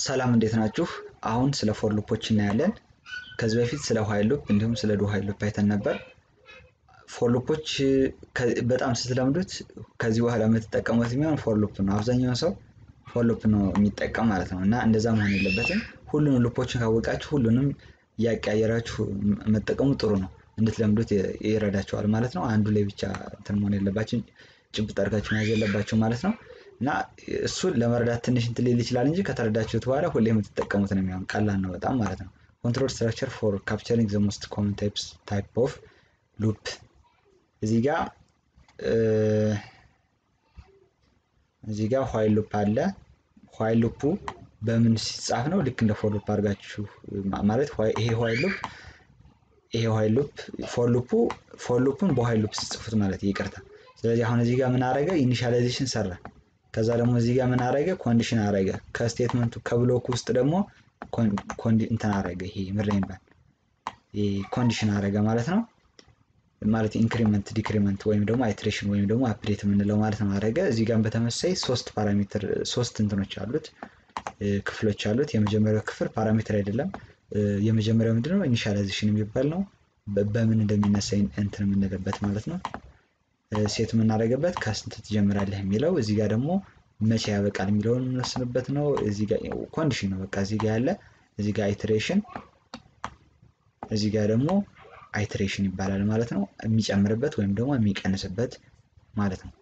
ሰላም እንዴት ናችሁ? አሁን ስለ ፎር ሉፖች እናያለን። ከዚህ በፊት ስለ ዋይል ሉፕ እንዲሁም ስለ ዱ ዋይል ሉፕ አይተን ነበር። ፎር ሉፖች በጣም ስትለምዱት ከዚህ በኋላ የምትጠቀሙት የሚሆን ፎር ሉፕ ነው። አብዛኛውን ሰው ፎር ሉፕ ነው የሚጠቀም ማለት ነው እና እንደዛ መሆን የለበትም። ሁሉንም ሉፖችን ካወቃችሁ ሁሉንም እያቀያየራችሁ መጠቀሙ ጥሩ ነው። እንድትለምዱት ይረዳቸዋል ማለት ነው። አንዱ ላይ ብቻ እንትን መሆን የለባችሁ ጭብጥ አድርጋችሁ መያዝ የለባችሁ ማለት ነው። እና እሱን ለመረዳት ትንሽ እንትን ሊል ይችላል እንጂ ከተረዳችሁት በኋላ ሁሌ የምትጠቀሙት ነው የሚሆን ቀላል ነው በጣም ማለት ነው። ኮንትሮል ስትራክቸር ፎር ካፕቸሪንግ ዘ ሞስት ኮመን ታይፕስ ታይፕ ኦፍ ሉፕ እዚህ ጋ እዚህ ጋ ዋይል ሉፕ አለ። ዋይል ሉፑ በምን ሲጻፍ ነው? ልክ እንደ ፎር ሉፕ አድርጋችሁ ማለት ይሄ ዋይል ሉፕ ይሄ ዋይል ሉፕ ፎር ሉፑ ፎር ሉፑን በዋይል ሉፕ ሲጽፉት ማለት ይቅርታ። ስለዚህ አሁን እዚህ ጋር ምን አረገ? ኢኒሻላይዜሽን ሰራ። ከዛ ደግሞ እዚህ ጋር ምን አረገ? ኮንዲሽን አረገ። ከስቴትመንቱ ከብሎክ ውስጥ ደግሞ እንትን አረገ። ይሄ ምድር ይባል ኮንዲሽን አረገ ማለት ነው። ማለት ኢንክሪመንት ዲክሪመንት ወይም ደግሞ አይትሬሽን ወይም ደግሞ አፕዴት የምንለው ማለት ነው አረገ። እዚህ ጋር በተመሳይ ሶስት ፓራሜትር ሶስት እንትኖች አሉት ክፍሎች አሉት። የመጀመሪያው ክፍል ፓራሜትር አይደለም። የመጀመሪያው ምንድነው? ኢኒሻላይዜሽን የሚባል ነው። በምን እንደሚነሳ እንትን የምንልበት ማለት ነው። ሴት የምናደርግበት ከስንት ትጀምራለህ የሚለው እዚህ ጋር ደግሞ መቼ ያበቃል የሚለውን የምንወስንበት ነው። እዚህ ጋር ኮንዲሽን ነው በቃ እዚህ ጋር ያለ እዚህ ጋር አይትሬሽን እዚህ ጋር ደግሞ አይትሬሽን ይባላል ማለት ነው። የሚጨምርበት ወይም ደግሞ የሚቀንስበት ማለት ነው።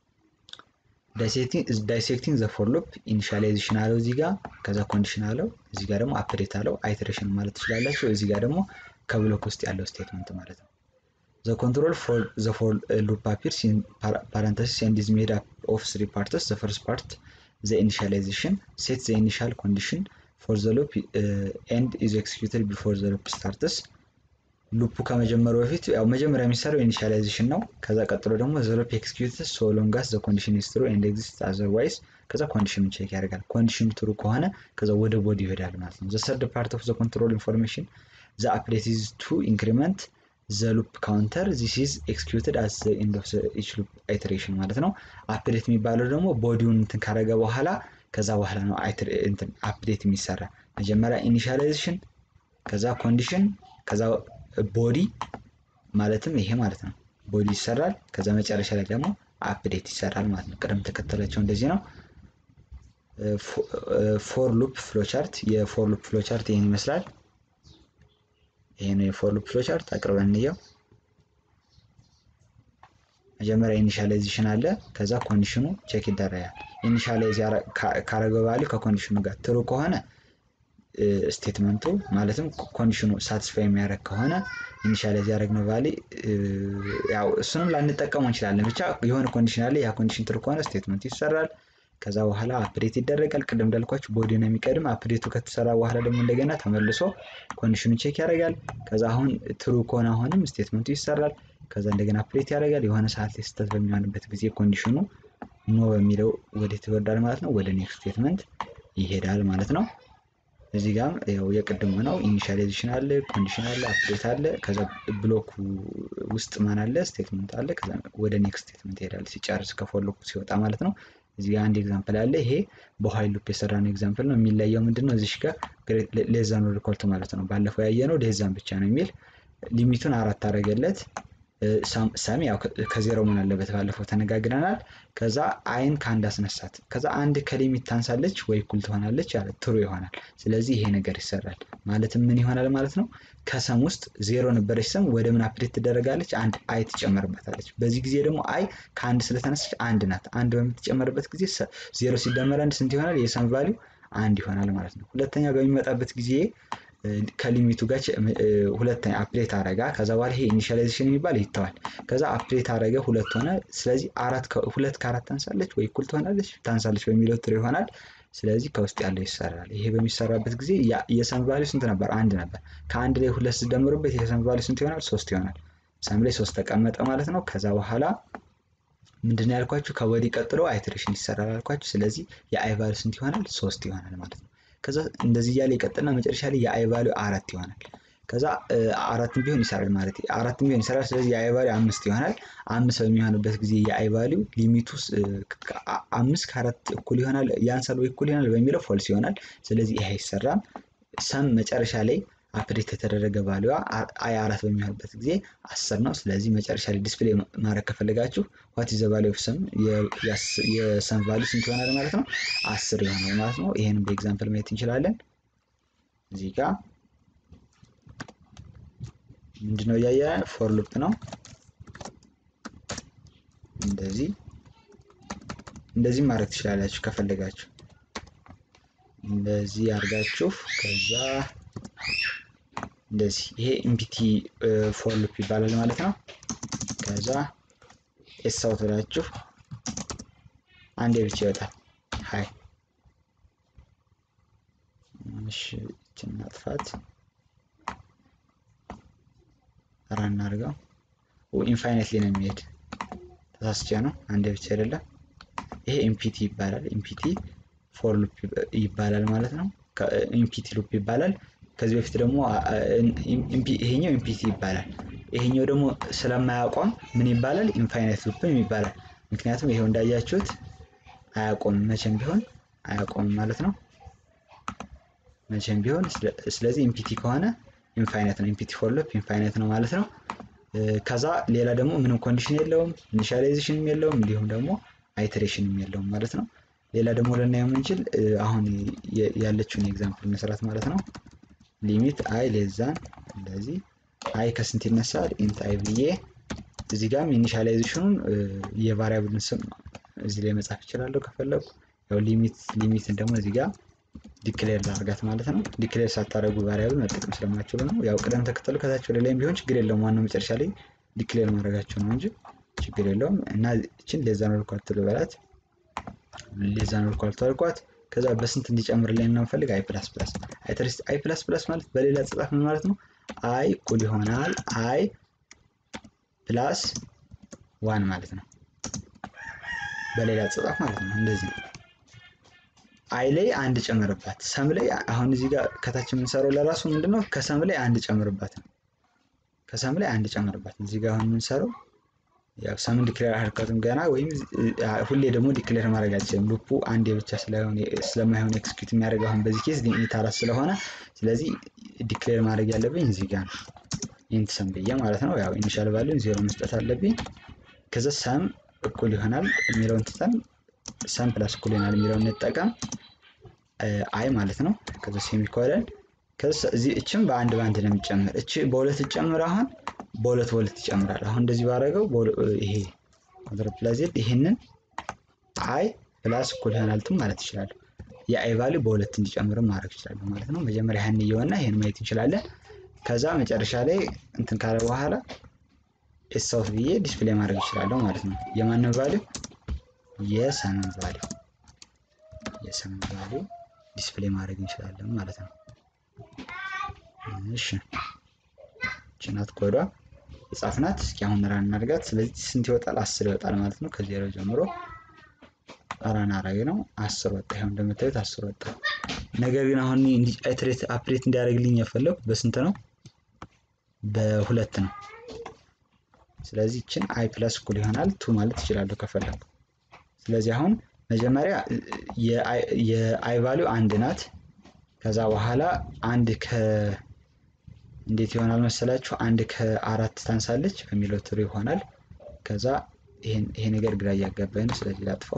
ዳይሴክቲንግ ዘ ፎር ሉፕ ኢኒሻላይዜሽን አለው እዚህ ጋር ከዛ ኮንዲሽን አለው እዚህ ጋር ደግሞ አፕዴት አለው አይትሬሽን ማለት ትችላላችሁ። እዚህ ጋር ደግሞ ከብሎክ ውስጥ ያለው ስቴትመንት ማለት ነው። The control for the for uh, loop appears in par parenthesis and is made up of three parts. The first part, the initialization, sets the initial condition for the loop uh, and is executed before the loop starts. ሉፑ ከመጀመሩ በፊት ያው መጀመሪያ የሚሰራው ኢኒሻላይዜሽን ነው። ከዛ ቀጥሎ ደግሞ ዘ ሉፕ ኤክስኪዩትስ ሶ ሎንግ አስ ዘ ኮንዲሽን ኢዝ ትሩ ኤንድ ኤግዚስት አዘርዋይዝ ከዛ ኮንዲሽኑን ቼክ ያደርጋል። ኮንዲሽኑ ትሩ ከሆነ ከዛ ወደ ቦዲ ይሄዳል ማለት ነው። ዘ ሰርድ ፓርት ኦፍ ዘ ኮንትሮል ኢንፎርሜሽን ዘ አፕዴት ኢዝ ቱ ኢንክሪመንት ዘ ሉፕ ካውንተር ዚስ ኢዝ ኤክስኪዩትድ አት ዘ ኤንድ ኦፍ ኢች ሉፕ አይትሬሽን ማለት ነው። አፕዴት የሚባለው ደግሞ ቦዲውን እንትን ካረገ በኋላ ከዛ በኋላ ነው እንትን አፕዴት የሚሰራ መጀመሪያ ኢኒሻላይዜሽን፣ ከዛ ኮንዲሽን፣ ከዛ ቦዲ ማለትም ይሄ ማለት ነው። ቦዲ ይሰራል። ከዛ መጨረሻ ላይ ደግሞ አፕዴት ይሰራል ማለት ነው። ቅደም ተከተላቸው እንደዚህ ነው። ፎር ሉፕ ፍሎቻርት የፎር ሉፕ ፍሎቻርት ይህን ይመስላል። ይሄ ነው የፎር ሉፕ ፍሎ ቻርት አቅርበን እንየው። መጀመሪያ ኢኒሻላይዜሽን አለ። ከዛ ኮንዲሽኑ ቼክ ይደረጋል። ኢኒሻላይዝ ካረገ ቫሊዩ ከኮንዲሽኑ ጋር ትሩ ከሆነ ስቴትመንቱ ማለትም ኮንዲሽኑ ሳቲስፋይ የሚያደርግ ከሆነ ኢኒሻላይዝ ያደረግነው ቫሊ ያው እሱንም ላንጠቀሙ እንችላለን። ብቻ የሆነ ኮንዲሽን አለ። ያ ኮንዲሽን ትሩ ከሆነ ስቴትመንቱ ይሰራል። ከዛ በኋላ አፕዴት ይደረጋል። ቅድም እንዳልኳችሁ ቦዲ ነው የሚቀድም። አፕዴቱ ከተሰራ በኋላ ደግሞ እንደገና ተመልሶ ኮንዲሽኑን ቼክ ያደርጋል። ከዛ አሁን ትሩ ከሆነ አሁንም ስቴትመንቱ ይሰራል። ከዛ እንደገና አፕዴት ያደርጋል። የሆነ ሰዓት ላይ ስህተት በሚሆንበት ጊዜ ኮንዲሽኑ ኖ በሚለው ወዴት ይወርዳል ማለት ነው? ወደ ኔክስት ስቴትመንት ይሄዳል ማለት ነው። እዚህ ጋም ያው የቅድሙ ነው። ኢኒሻላይዜሽን አለ፣ ኮንዲሽን አለ፣ አፕዴት አለ። ከዛ ብሎክ ውስጥ ማን አለ? ስቴትመንት አለ። ከዛ ወደ ኔክስት ስቴትመንት ይሄዳል ሲጨርስ ከፎር ሉፕ ሲወጣ ማለት ነው። እዚህ ጋር አንድ ኤግዛምፕል አለ። ይሄ በዋይል ሉፕ የሰራነው ኤግዛምፕል ነው። የሚለየው ምንድን ነው? እዚሽ ጋር ሌዛን ሪኮልት ማለት ነው። ባለፈው ያየነው ሌዛን ብቻ ነው የሚል ሊሚቱን አራት አደረገለት። ሰም ያው ከዜሮ ምን አለበት ባለፈው ተነጋግረናል። ከዛ አይን ከአንድ አስነሳት። ከዛ አንድ ከሊሚት ታንሳለች ወይ እኩል ትሆናለች አለ ትሩ ይሆናል። ስለዚህ ይሄ ነገር ይሰራል ማለትም ምን ይሆናል ማለት ነው። ከሰም ውስጥ ዜሮ ነበረች ሰም ወደ ምን አፕዴት ትደረጋለች? አንድ አይ ትጨመርበታለች። በዚህ ጊዜ ደግሞ አይ ከአንድ ስለተነሳች አንድ ናት። አንድ በምትጨመርበት ጊዜ ዜሮ ሲደመር አንድ ስንት ይሆናል? የሰም ቫሊው አንድ ይሆናል ማለት ነው። ሁለተኛ በሚመጣበት ጊዜ ከሊሚቱ ጋር ሁለተኛ አፕዴት አረጋ። ከዛ በኋላ ይሄ ኢኒሻላይዜሽን የሚባል ይተዋል። ከዛ አፕዴት አረገ ሁለት ሆነ። ስለዚህ አራት ሁለት ከአራት ታንሳለች ወይ እኩል ትሆናለች ታንሳለች በሚለው ትሩ ይሆናል። ስለዚህ ከውስጥ ያለው ይሰራል። ይሄ በሚሰራበት ጊዜ የሰም ቫሊው ስንት ነበር? አንድ ነበር። ከአንድ ላይ ሁለት ስደምሩበት የሰም ቫሊው ስንት ይሆናል? ሶስት ይሆናል። ሰም ላይ ሶስት ተቀመጠ ማለት ነው። ከዛ በኋላ ምንድን ነው ያልኳችሁ? ከወዲህ ቀጥሎ አይትሬሽን ይሰራል አልኳችሁ። ስለዚህ የአይ ቫሊው ስንት ይሆናል? ሶስት ይሆናል ማለት ነው። ከዛ እንደዚህ እያለ ይቀጥልና መጨረሻ ላይ የአይ ቫሊው አራት ይሆናል። ከዛ አራትም ቢሆን ይሰራል ማለት አራትም ቢሆን ይሰራል። ስለዚህ የአይ ቫሊዩ አምስት ይሆናል። አምስት በሚሆንበት ጊዜ የአይ ቫሊዩ ሊሚቱ አምስት ከአራት እኩል ይሆናል ያንሳል ወይ እኩል ይሆናል በሚለው ፎልስ ይሆናል። ስለዚህ ይሄ አይሰራም። ሰም መጨረሻ ላይ አፕዴት የተደረገ ቫሊዋ አይ አራት በሚሆንበት ጊዜ አስር ነው። ስለዚህ መጨረሻ ላይ ዲስፕሌይ ማድረግ ከፈለጋችሁ ዋት ኢዝ ዘ ቫሊዩ ኦፍ ሰም የሰም ቫሊዩ ስንት ይሆናል ማለት ነው? አስር ይሆናል ማለት ነው። ይሄንን በኤግዛምፕል ማየት እንችላለን። እዚህ ጋር ምንድነው እያየ ፎር ሉፕ ነው። እንደዚህ እንደዚህ ማድረግ ትችላላችሁ ከፈለጋችሁ እንደዚህ አድርጋችሁ ከዛ እንደዚህ ይሄ ኢምፒቲ ፎር ሉፕ ይባላል ማለት ነው። ከዛ ኤስ አውት ብላችሁ አንዴ ብቻ ይወጣል። ሀይ እሺ፣ ይችን ማጥፋት ራ እናድርገው። ኢንፋይነትሊ ነው የሚሄድ ተሳስቼ ነው። አንዴ ብቻ አይደለም። ይሄ ኢምፒቲ ይባላል። ኢምፒቲ ፎር ሉፕ ይባላል ማለት ነው። ኢምፒቲ ሉፕ ይባላል። ከዚህ በፊት ደግሞ ይሄኛው ኢምፒቲ ይባላል። ይሄኛው ደግሞ ስለማያቆም ምን ይባላል? ኢንፋይናይት ሉፕም ይባላል። ምክንያቱም ይሄው እንዳያችሁት አያቆምም፣ መቼም ቢሆን አያቆምም ማለት ነው። መቼም ቢሆን ስለዚህ ኢምፒቲ ከሆነ ኢንፋይናይት ነው። ኢምፒቲ ፎር ሉፕ ኢንፋይናይት ነው ማለት ነው። ከዛ ሌላ ደግሞ ምንም ኮንዲሽን የለውም፣ ኢኒሻላይዜሽንም የለውም፣ እንዲሁም ደግሞ አይትሬሽንም የለውም ማለት ነው። ሌላ ደግሞ ልናየው የምንችል አሁን ያለችውን ኤግዛምፕል መስራት ማለት ነው። ሊሚት አይ ሌዛን እንደዚህ አይ ከስንት ይነሳል? ኢንት አይ ብዬ እዚህ ጋርም ኢኒሻላይዜሽኑን የቫሪያብልን ስም እዚህ ላይ መጻፍ ይችላለሁ ከፈለጉ። ያው ሊሚት ሊሚትን ደግሞ እዚህ ጋር ዲክሌር ላርጋት ማለት ነው። ዲክሌር ሳታደርጉ ቫሪያብል መጠቀም ስለማችሉ ነው። ያው ቅደም ተከተሉ ከታች ወደ ላይም ቢሆን ችግር የለውም። ዋናው መጨረሻ ላይ ዲክሌር ማድረጋቸው ነው እንጂ ችግር የለውም። እና እችን ሌዛን ወልኳት ትልበላት ሌዛን ወልኳት ተልኳት ከዛ በስንት እንዲጨምርልኝ ነው የምፈልግ አይ ፕላስ ፕላስ አይ ፕላስ ፕላስ ማለት በሌላ አጻጻፍ ምን ማለት ነው? አይ እኩል ይሆናል አይ ፕላስ ዋን ማለት ነው። በሌላ አጻጻፍ ማለት ነው። እንደዚህ ነው። አይ ላይ አንድ ጨምርባት፣ ሰም ላይ አሁን እዚህ ጋር ከታች የምንሰራው ለራሱ ምንድነው? ከሰም ላይ አንድ ጨምርባት ነው። ከሰም ላይ አንድ ጨምርባት እዚህ ጋር አሁን የምንሰራው ያው ሰምን ዲክሌር አልከትም ገና ወይም ሁሌ ደግሞ ዲክሌር ማድረግ አልችልም። ሉፑ አንዴ ብቻ ስለማይሆን ኤክስኪዩት የሚያደርገው አሁን በዚህ ኬዝ ሊሚት አራት ስለሆነ ስለዚህ ዲክሌር ማድረግ ያለብኝ እዚህ ጋር ነው። ኢንት ሰም ብዬ ማለት ነው። ያው ኢኒሻል ቫሊዩን ዜሮ መስጠት አለብኝ። ከዛ ሰም እኩል ይሆናል የሚለውን ትተን ሰም ፕላስ እኩል ይሆናል የሚለውን እንጠቀም አይ ማለት ነው። ከዛ ሴሚኮለን ከዛ እዚህ እችም በአንድ በአንድ ነው የሚጨምር እች በሁለት ጨምር አሁን በሁለት በሁለት ይጨምራል። አሁን እንደዚህ ባደረገው ይሄ ኮንትር ፕላስ ዜድ ይህንን አይ ፕላስ እኩል ይሆናልትም ማለት ይችላሉ። የአይ ቫሊዩ በሁለት እንዲጨምርም ማድረግ ይችላሉ ማለት ነው። መጀመሪያ ይህን እየሆና ይህን ማየት እንችላለን። ከዛ መጨረሻ ላይ እንትን ካለ በኋላ ኤሳውት ብዬ ዲስፕሌይ ማድረግ ይችላለሁ ማለት ነው። የማንን ቫሊዩ? የሰምን ቫሊዩ የሰምን ቫሊዩ ዲስፕሌይ ማድረግ እንችላለን ማለት ነው። እሺ ችናት ኮዷ የጻፍናት እስኪ አሁን ራን እናድርጋት። ስለዚህ ስንት ይወጣል? አስር ይወጣል ማለት ነው። ከዜሮ ጀምሮ ራን አራዊ ነው። አስር ወጣ። ይኸው እንደምታዩት አስር ወጣ። ነገር ግን አሁን አይትሬት አፕዴት እንዲያደርግልኝ የፈለጉ በስንት ነው? በሁለት ነው። ስለዚህ ይችን አይ ፕለስ እኩል ይሆናል ቱ ማለት ይችላለሁ ከፈለጉ። ስለዚህ አሁን መጀመሪያ የአይ ቫሊዩ አንድ ናት። ከዛ በኋላ አንድ ከ እንዴት ይሆናል መሰላችሁ? አንድ ከአራት ታንሳለች በሚለው ትሩ ይሆናል። ከዛ ይሄ ነገር ግራ እያጋባኝ ነው፣ ስለዚህ ላጥፋው።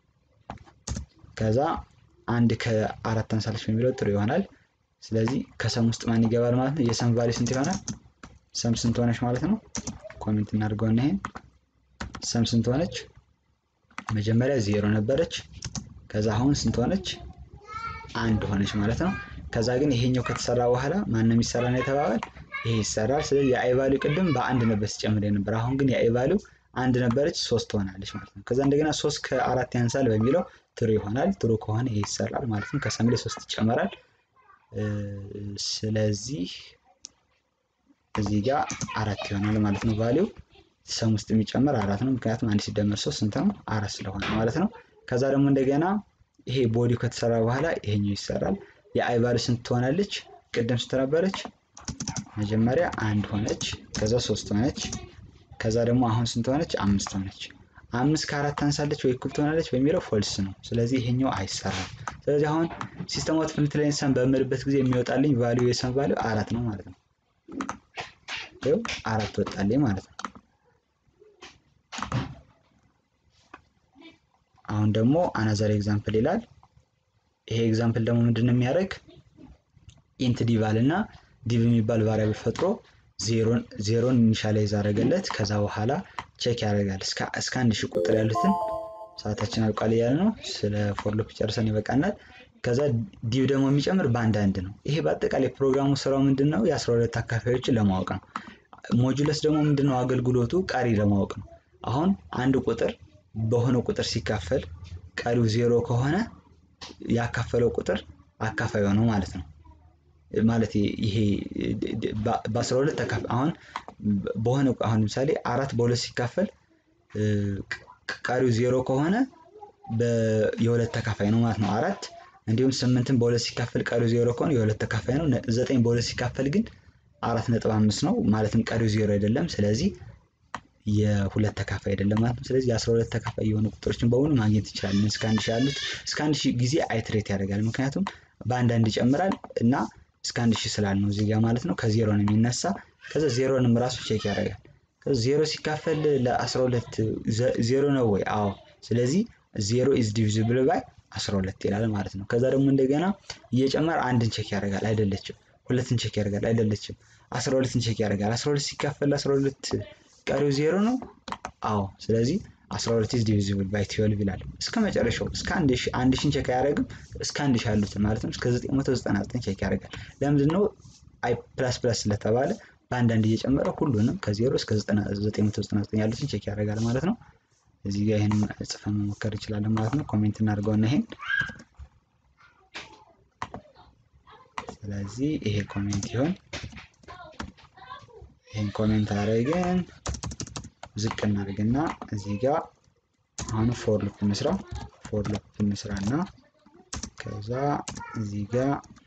ከዛ አንድ ከአራት ታንሳለች በሚለው ትሩ ይሆናል። ስለዚህ ከሰም ውስጥ ማን ይገባል ማለት ነው? የሰም ቫሊ ስንት ይሆናል? ሰም ስንት ሆነች ማለት ነው? ኮሜንት እናድርገውና ይሄን ሰም ስንት ሆነች? መጀመሪያ ዜሮ ነበረች። ከዛ አሁን ስንት ሆነች? አንድ ሆነች ማለት ነው። ከዛ ግን ይሄኛው ከተሰራ በኋላ ማንም ይሰራ ነው የተባባል ይሄ ይሰራል። ስለዚህ የአይ ቫሊዩ ቅድም በአንድ ነበር ሲጨምር የነበር አሁን ግን የአይ ቫሊዩ አንድ ነበረች ሶስት ትሆናለች ማለት ነው። ከዛ እንደገና ሶስት ከአራት ያንሳል በሚለው ትሩ ይሆናል። ትሩ ከሆነ ይሄ ይሰራል ማለት ነው። ከሰም ላይ ሶስት ይጨመራል። ስለዚህ እዚህ ጋር አራት ይሆናል ማለት ነው። ቫሊዩ ሰም ውስጥ የሚጨመር አራት ነው። ምክንያቱም አንድ ሲደመር ሶስት ስንት ነው? አራት ስለሆነ ማለት ነው። ከዛ ደግሞ እንደገና ይሄ ቦዲው ከተሰራ በኋላ ይሄኛው ይሰራል። የአይ ቫሊዩ ስንት ትሆናለች? ቅድም ስንት ነበረች? መጀመሪያ አንድ ሆነች፣ ከዛ ሶስት ሆነች፣ ከዛ ደግሞ አሁን ስንት ሆነች? አምስት ሆነች። አምስት ከአራት ታንሳለች ወይ እኩል ትሆናለች በሚለው ፎልስ ነው። ስለዚህ ይሄኛው አይሰራም። ስለዚህ አሁን ሲስተም ኦፍ ኢንፍሉዌንስ ሰም በምልበት ጊዜ የሚወጣልኝ ቫሊዩ የሰም ቫሊዩ አራት ነው ማለት ነው። ይኸው አራት ወጣልኝ ማለት ነው። አሁን ደግሞ አናዘር ኤግዛምፕል ይላል። ይሄ ኤግዛምፕል ደግሞ ምንድን ነው የሚያደርግ ኢንት ዲቭ አልና ዲቭ የሚባል ቫሪያብል ፈጥሮ ዜሮን ኢኒሻላይዝ አደረገለት። ከዛ በኋላ ቼክ ያደርጋል እስከ አንድ ሺህ ቁጥር ያሉትን ሰዓታችን አልቋል እያለ ነው። ስለ ፎር ሉፕ ጨርሰን ይበቃናል። ከዛ ዲቭ ደግሞ የሚጨምር በአንድ አንድ ነው። ይሄ በአጠቃላይ ፕሮግራሙ ስራው ምንድን ነው? የአስራ ሁለት አካፋዮችን ለማወቅ ነው። ሞጁለስ ደግሞ ምንድን ነው? አገልግሎቱ ቀሪ ለማወቅ ነው። አሁን አንድ ቁጥር በሆነ ቁጥር ሲካፈል ቀሪው ዜሮ ከሆነ ያካፈለው ቁጥር አካፋይ ነው ማለት ነው። ማለት ይሄ በአስራ ሁለት ተካፍ አሁን በሆነ አሁን ለምሳሌ አራት በሁለት ሲካፈል ቀሪው ዜሮ ከሆነ የሁለት ተካፋይ ነው ማለት ነው አራት። እንዲሁም ስምንትን በሁለት ሲካፈል ቀሪው ዜሮ ከሆነ የሁለት ተካፋይ ነው። ዘጠኝ በሁለት ሲካፈል ግን አራት ነጥብ አምስት ነው ማለትም ቀሪው ዜሮ አይደለም። ስለዚህ የሁለት ተካፋይ አይደለም ማለት ነው። ስለዚህ የአስራ ሁለት ተካፋይ የሆኑ ቁጥሮችን በሙሉ ማግኘት እንችላለን። እስከ አንድ ሺህ ያሉት እስከ አንድ ሺህ ጊዜ አይትሬት ያደርጋል። ምክንያቱም በአንድ አንድ ይጨምራል እና እስከ አንድ ሺህ ስላል ነው እዚህ ጋር ማለት ነው። ከዜሮ ነው የሚነሳ። ከዛ ዜሮንም ራሱ ቼክ ያደርጋል። ከዛ ዜሮ ሲካፈል ለአስራ ሁለት ዜሮ ነው ወይ? አዎ። ስለዚህ ዜሮ ኢዝ ዲቪዚብል ባይ አስራ ሁለት ይላል ማለት ነው። ከዛ ደግሞ እንደገና እየጨመረ አንድን ቼክ ያደርጋል። አይደለችም። ሁለትን ቼክ ያደርጋል። አይደለችም። አስራ ሁለትን ቼክ ያደርጋል። አስራ ሁለት ሲካፈል ለአስራ ሁለት ቀሪው ዜሮ ነው። አዎ። ስለዚህ 12 ኢዝ ዲቪዚብል ባይ 12 ይላል። እስከ መጨረሻው እስከ አንድ ሺን ቼክ አያደርግም። እስከ አንድ ሺህ ያሉትን ማለትም እስከ 999 ቼክ ያደርጋል። ለምንድን ነው አይ ፕላስ ፕላስ ስለተባለ በአንዳንድ እየጨመረ ሁሉንም ከዜሮ እስከ 999 ያሉትን ቼክ ያደርጋል ማለት ነው። እዚህ ጋር ይህን ጽፈን መሞከር እንችላለን ማለት ነው። ኮሜንት እናድርገውና ይሄን ስለዚህ ይሄ ኮሜንት ይሆን ይህን ኮሜንት አድርገን ዝቅ እናድርግና እዚህ ጋር አሁን ፎር ሉፕ እንስራ። ፎር ሉፕ እንስራ እና ከዛ እዚህ ጋር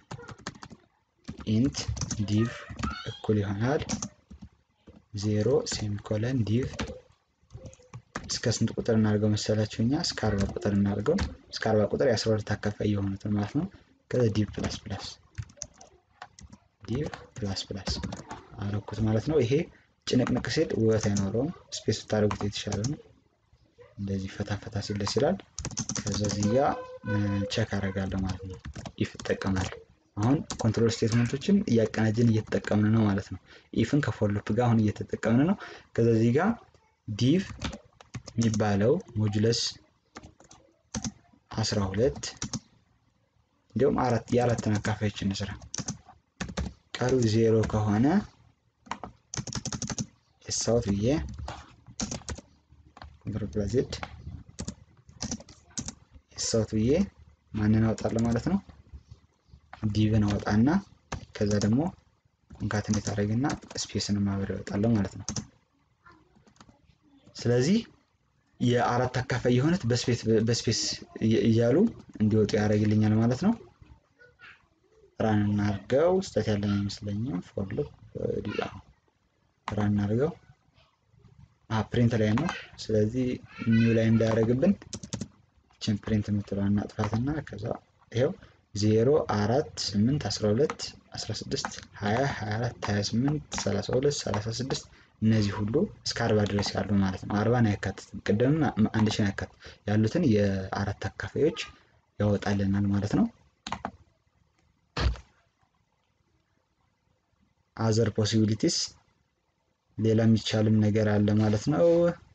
ኢንት ዲቭ እኩል ይሆናል ዜሮ ሴሚኮለን ዲቭ እስከ ስንት ቁጥር እናድርገው መሰላችሁ? እኛ እስከ አርባ ቁጥር እናድርገው። እስከ አርባ ቁጥር የአስራ ሁለት አካፋይ የሆኑትን ማለት ነው። ከዛ ዲቭ ፕላስ ፕላስ ዲቭ ፕላስ ፕላስ አረኩት ማለት ነው። ይሄ ጭንቅንቅ ሲል ውበት አይኖረውም። ስፔስ ብታደርጉት የተሻለ ነው። እንደዚህ ፈታ ፈታ ሲል ደስ ይላል። ከዛ እዚህ ጋር ቼክ አደርጋለሁ ማለት ነው። ኢፍ እጠቀማለሁ። አሁን ኮንትሮል ስቴትመንቶችን እያቀናጀን እየተጠቀምን ነው ማለት ነው። ኢፍን ከፎር ሉፕ ጋር አሁን እየተጠቀምን ነው። ከዛ እዚህ ጋር ዲቭ የሚባለው ሞጁለስ አስራ ሁለት እንዲሁም አራት የአራትን አካፋዮች እንስራ። ቀሪው ዜሮ ከሆነ የሳውት ብዬ ኮንትሮል ፕላስ ዜድ የሳውት ብዬ ማንን አወጣለሁ ማለት ነው። ዲቭን አወጣና ከዛ ደግሞ ኮንካትኔት አደረግና ስፔስን ማብረ ያወጣለሁ ማለት ነው። ስለዚህ የአራት አካፋይ የሆኑት በስፔስ እያሉ እንዲወጡ ያደርግልኛል ማለት ነው። ራን እናድርገው። ስህተት ያለን አይመስለኝም። ፎር ሉፕ ራን እናድርገው። ፕሪንት ላይ ነው። ስለዚህ ኒው ላይ እንዳያደርግብን ችን ፕሪንት የምትለዋ እናጥፋትና ከዛ ይኸው ዜሮ አራት ስምንት አስራ ሁለት አስራ ስድስት ሀያ ሀያ አራት ሀያ ስምንት ሰላሳ ሁለት ሰላሳ ስድስት እነዚህ ሁሉ እስከ አርባ ድረስ ያሉ ማለት ነው። አርባን አያካትትም። ቅድምም አንድ ሺን አያካትት ያሉትን የአራት አካፋዮች ያወጣልናል ማለት ነው። አዘር ፖሲቢሊቲስ ሌላ የሚቻልም ነገር አለ ማለት ነው።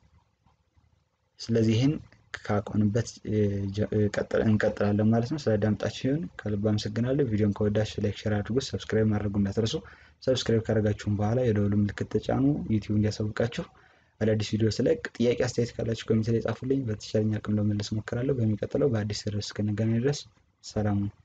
ስለዚህ ይህን ካቆንበት እንቀጥላለን ማለት ነው። ስለ ዳምጣችሁን ከልብ አመሰግናለሁ። ቪዲዮን ከወዳችሁ ላይክ፣ ሼር አድርጉ። ሰብስክራይብ ማድረጉ እንዳትረሱ። ሰብስክራይብ ካደረጋችሁም በኋላ የደወሉ ምልክት ተጫኑ፣ ዩቲዩብ እንዲያሳውቃችሁ። አዳዲስ ቪዲዮ ስለቅ ጥያቄ፣ አስተያየት ካላችሁ ኮሜንት ላይ ጻፉልኝ። በተቻለኝ አቅም ለመመለስ እሞክራለሁ። በሚቀጥለው በአዲስ ርዕስ እስክንገናኝ ድረስ ሰላም ነው።